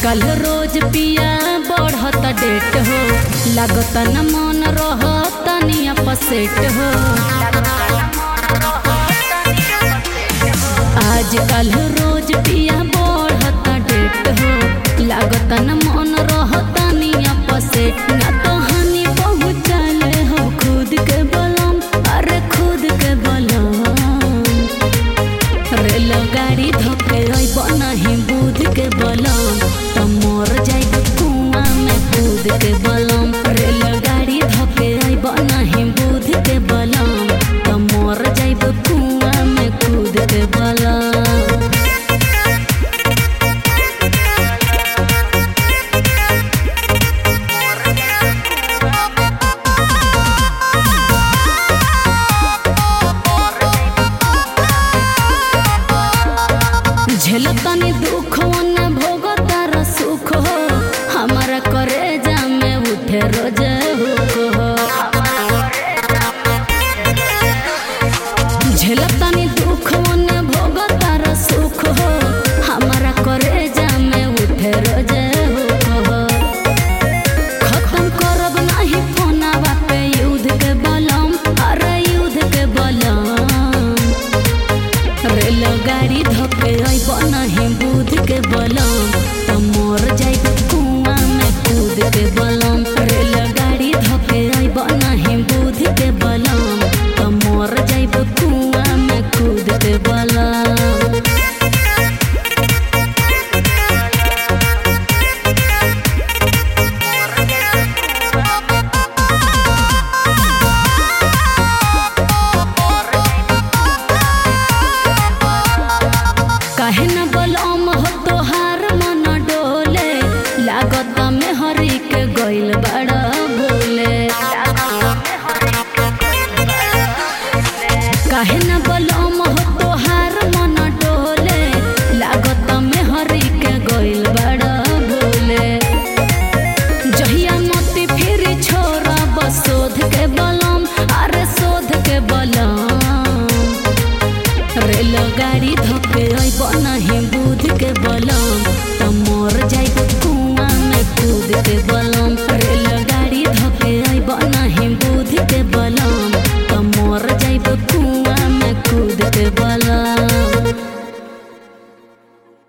आजकल रोज पिया बढ़त डेट हो लागत न मन रहत निया पसेट हो आजकल रोज पिया बढ़त डेट हो लागत न मन रहत निया पसेट ना तो हानि पहुँचले हो खुद के बलम अरे खुद के बलम रेल गाड़ी धोके अइब नहीं बुध के बलम त मर जाइब कुआं में कूद के बलम रेल गाड़ी धोके अइब नहीं बुध के बलम त मर जाइब कुआं में कूद के बलम झेलतनी दुख न भोगतार सुख हो हमारा करे जामे उठे रोज हुक हो झेलतनी दुख न भोगतार सुख हो हमारा करे जामे उठे रोज हुक हो खत्म करब नहीं फोनावा पे युद्ध के बलम अरे युद्ध के बलम रेल गाड़ी धोके अइब नहीं बुध के बलम त मर जाइब कुआं में कूद के बलम रेल गाड़ी धोके अइब नहीं बुध के बलम त मर जाइब कुआं में कूद के बलम काहे न बलम हो तोहार मन डोले लागत में हरी के गइल बड़ा भोले काहे न बलम हो तोहार मन डोले लागत में हरी के गइल बड़ा भोले जहिया मोती फिर छोरा बसोध के बलम अरे शोध के बलम रेल गाड़ी धोके अइब नहीं बुध के बलम